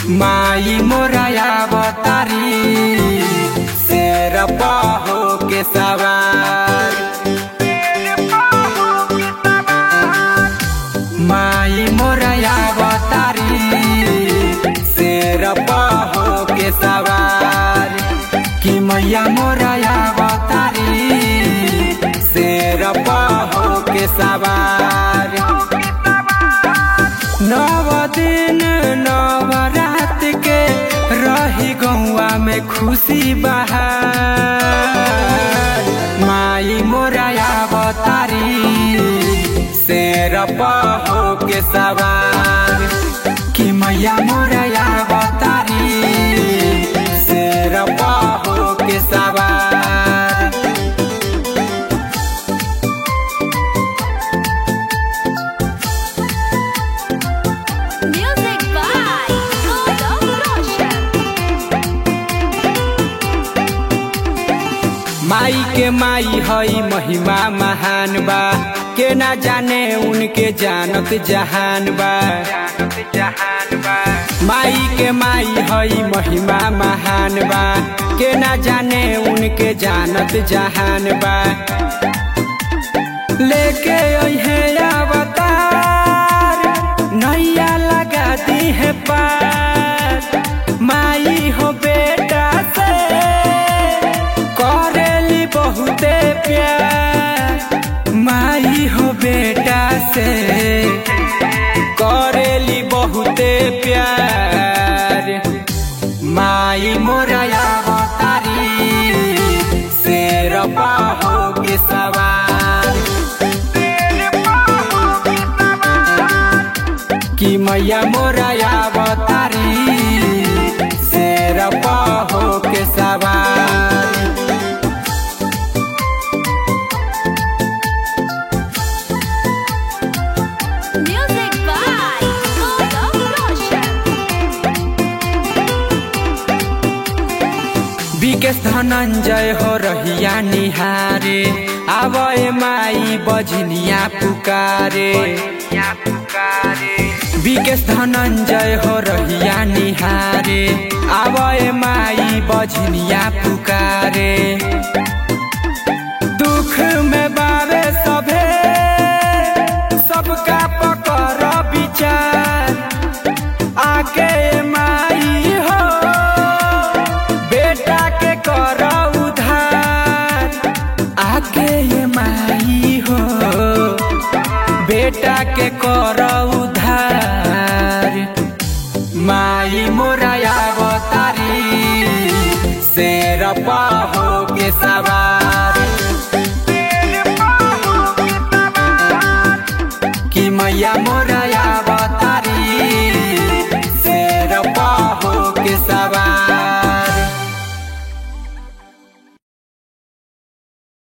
माई मोराया बतारी शेर हो के सवार माई मोराया बतारी शेर हो के सवार कि मैया मोराया बतारी शेर हो के सवार नव दिन नव रात के रही गौआ में खुशी बहार माई मोराया बतारी शेर हो के सवार कि मैया मोराया बतारी शेर हो के सवार Music by Golden Roshan. माई के माई हई महिमा महान बा के ना जाने उनके जानत जहान बा माई के माई हई महिमा महान बा के ना जाने उनके जानत जहान बा लेके अहे अवतार नैया लगा दी है पार माई हो बेटा से करेली बहुते प्यार माई हो बेटा से करेली बहुते प्यार माई मोराया बतारी शेर हो के सवार कि मैया मोराया बतारी शेर हो के सवार Music by Golden Roshan. Vikesh Dhananjay हो रहिया निहारे आवे माई बजनिया पुकारे विकेश धनंजय हो रहिया निहारे आवे माई बजनिया पुकारे दुख में बावे सभे सबका पकर विचार आके माई हो बेटा के कर उधार आके ये माई हो बेटा के कर उधार माई मोराया बतारी शेर हो के सवार कि मैया मोर